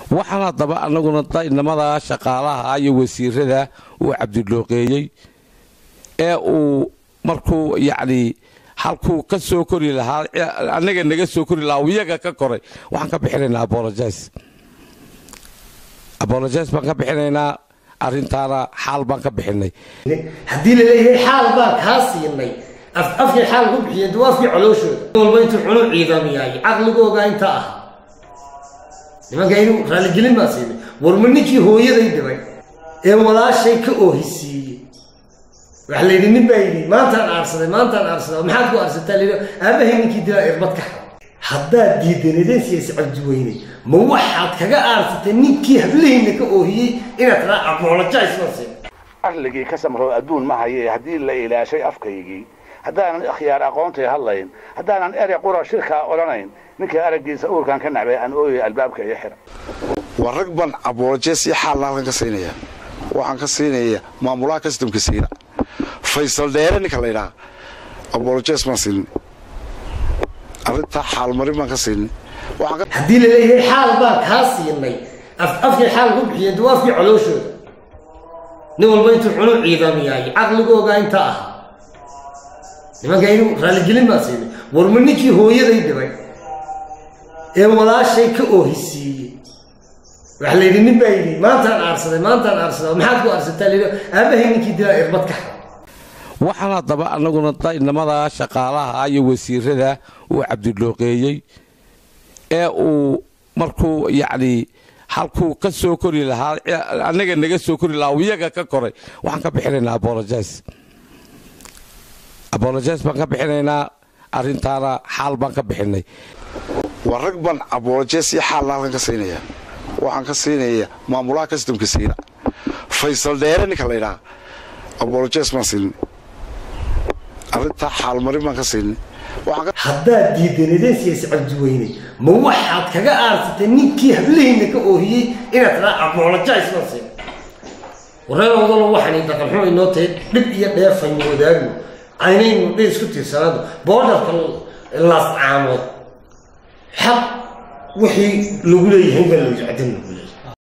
waxaan haddaba annaguna inamada shaqaalaha iyo wasiirada uu cabdilooqeeyey ee uu markuu yacnii halkuu ka soo kori lahaa annaga naga soo kori lahaa iyaga ka koray waxaan ka bixinaynaa abolojis abolojis baan ka bixinaynaa arrintaana xaal baan ka bixinay haddii laleeyahay xaal baan kaa siinay afkay xaal ku bixiyeen dee waa afkii colooshooda walba intuu cunu ciidamiyaay caqligooga inta ah nimanka inu raaligelin baa siinay warma ninkii hooyaday dhibay ee walaashay ka oohisiiyey waxa la yidhi nin baa yidhi maantaan aarsaday maantaan aarsaday maxaad ku aarsataa layidhi aabahay ninkii dilaa irbad ka xad haddaad diidanadeen siyaasi cabdiweyne ma waxaad kaga aarsatay ninkii hablahayna ka oohiyey inaad tiraa apologize ma siin arligii ka samro adduun ma haye haddii la ilaashay afkaygii haddaanan ikhyaar aqoontay hadlayn haddaanan erey qura shirkaa odhanayn ninkii araggiisa uurkan ka nacbay aan ooyay albaabka iyo xira waa rag baan abolojes iyo xaalna halkan ka siinaya waxaan ka siinaya maamulaha kastamka siina faysal dheere ninka la ydhaha abolojes baan siinin arrintaa xaalmarin baan ka siinin haddii laleeyahay xaal baan kaa siinay afkay xaal ku bixiyeen dee waa afkii colooshooda nin walba intuu cunu ciidamiyaay caqligooga inta ah nimanka inu raaligelin baa siinay warma ninkii hooyaday dhibay ee walaashay ka oohisiiyey waxa la yidhi nin baa yidhi maantaan aarsaday maantaan aarsaday maxaad ku aarsataa layidhi aabahay ninkii dilaa irbad ka xad waxaan haddaba annaguna inamada shaqaalaha iyo wasiirada uu cabdilooqeeyey ee uu markuu yacnii halkuu ka soo kori lahaa annaga naga soo kori lahaa iyaga ka koray waxaan ka bixinaynaa abolojis abolojis baan ka bixinaynaa arrintaana xaal baan ka bixinay waa rag baan abolojes iyo xaalna halkan ka siinaya waxaan ka siinaya maamulaha kastamka siina faysal dheere ninka la ydhaha abolojes baan siinin arrintaa xaalmarin baan ka siinin haddaad diidanadeen siyaasi cabdiweyne ma waxaad kaga aarsatay ninkii hablahayna ka oohiyey inaad tiraa apologize ma siin wareer wadalo waxaan dhaqanxumo inoo tahay dhib iyo dheefaynu wadaagno aynaynu dhi isku tiirsanaado boodarka laas caamood xaq wixii lagu leeyahay baa la cadin lagu